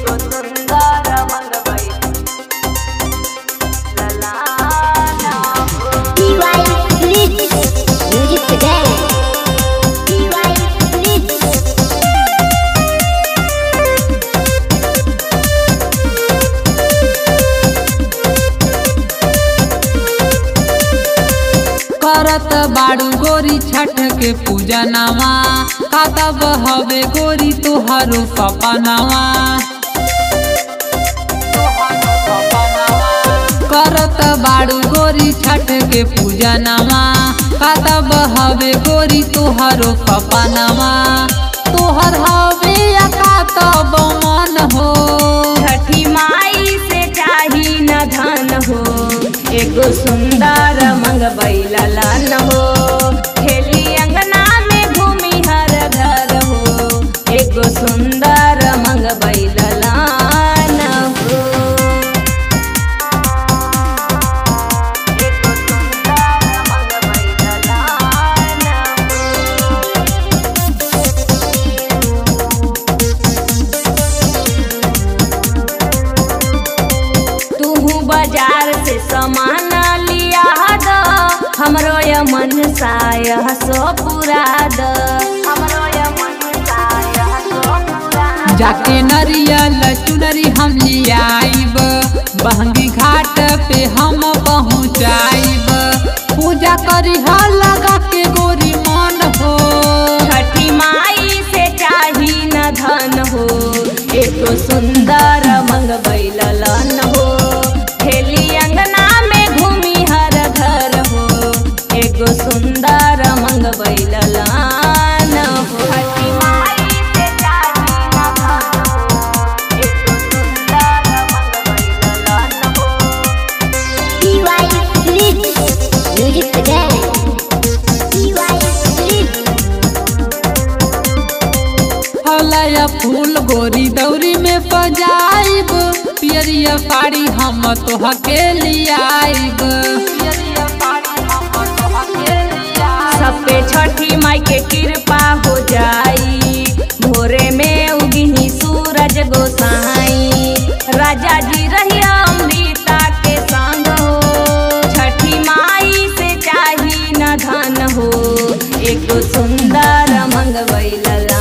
एगो सुंदर मंगवई ललाना हो DY Blitz. Music today. DY Blitz. करत बाड़ू गोरी छठ के पूजा नवा कातब हवे गोरी तुहरो सपनावा करत बाड़ू गोरी छठ के पूजा नवा कातब हवे गोरी तुहरो सपनावा तुहर हवे या कातब मन हो छठी माई से चाही न धन हो एगो सुंदर मंगवई ललन हो खेली अंगना में घूमी हर घर हो एगो सुंदर मंगवई ललन हो एगो सुंदर मंगवई ललन हो तूहू बाजार से सामान लिया द हमरो य मन साय सो पूरा द हमरो य मन साय सो पूरा द। जाके नरियल चुनरी हम लियाइब बहंगी घाट पे हम पहुँचाइब पूजा करी लगा के गोरी मन हो छठी माई से चाही न धन हो एको सुंदर मंगवई ललन हो खेली अंगना में घूमी हर घर हो एगो सुंदर मंगवई ललन हो छठी माई से चाही न धन हो एको सुंदर मंगवई ललन हो DY Blitz. Music today. DY Blitz. हलया फूल गोरी दौरी में सजाइब पियरिया साड़ी हम तोहके लियाइब पियरिया साड़ी हम तोहके लियाइब सब पे छठी माई के कृपा हो जाई भोरे में उगिही सूरज गोसाई राजा जी रही अमृता के संग हो छठी माई से चाही न धन हो एक सुंदर मंगवई लला